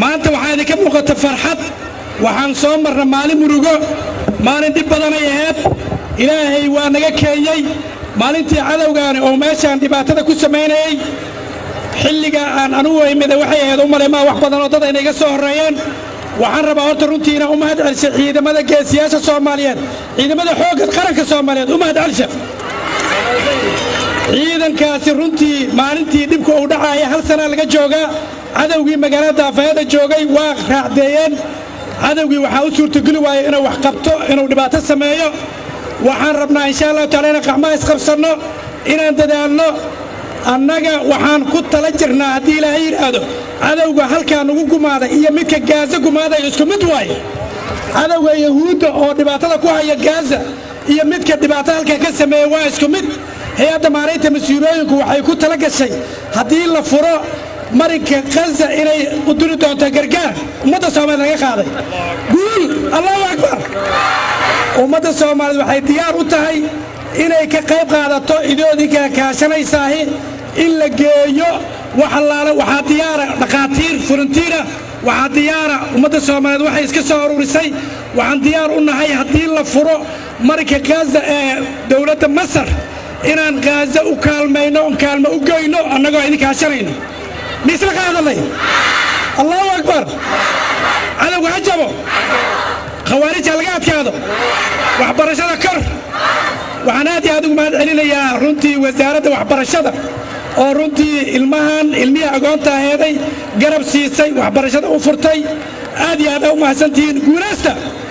maanta waxaa idinka muuqata farxad waxaan soo marna maalin murugo maalin dhib badanay ahayd ilaahay waa naga keenyey maalintii cadowgaani oo meeshaan dhibaatada ku samaynayey xilliga aan anugu imida waxay ahayd u malay maa wax badan oo dad ayna iga soo horreeyeen waxaan rabaa horta runtiina u mahad celisha ciidamada geesiyaasha soomaaliyeed ciidamada xoogga qaranka soomaaliyeed u mahad celisha ciidankaasi runtii maalintii dhibka uu dhacaaya hal sanaa laga joogaa cadowgii magaalada daafayada joogay waa raacdeeyeen cadowgii waxaa u suurtogeli waaya inuu wax qabto inuu dhibaato sameeyo waxaan rabnaa insha allahu taala inaan qacmaha isqabsanno inaan dadaalno annaga waxaan ku tala jirnaa haddii ilaahay yidhaahdo cadowga halkaa nugu gumaaday iyo midka gaaza gumaaday isku mid waaye cadowga yahuudda oo dhibaatada ku haya gaaza iyo midka dhibaato halkaa ka sameeya waa isku mid hay-adda maaraynta mas-uulooyinku waxay ku tala gashay haddii la furo marinka khaza inay u duri doonto gargaar ummadda soomaaliyed laga qaaday guul allahu akbar ummadda soomaaliyeed waxay diyaar u tahay inay ka qayb qaadato idoodinka kaashanaysaahi in la geeyo wax allaale waxaa diyaara dhakhaatiir furantiina waxaa diyaara ummadda soomaaliyeed waxay iska soo ururisay waxaan diyaar u nahay haddii la furo marinka khaza ee dowladda masar inaan khaza u kaalmayno on kaalmo u goyno annagoo idin kaashanayno miisla qaadannay allahu akbar cadowga ha jabo khawaarij ha laga adkaado waxbarashada kor waxaan aad iyo aad ugu mahad celinayaa runtii wasaaradda waxbarashada oo runtii ilmahan ilmihii agoonta aheeday garab siisay waxbarashada u furtay aad iyo aad aa u mahadsantihiin guulaysta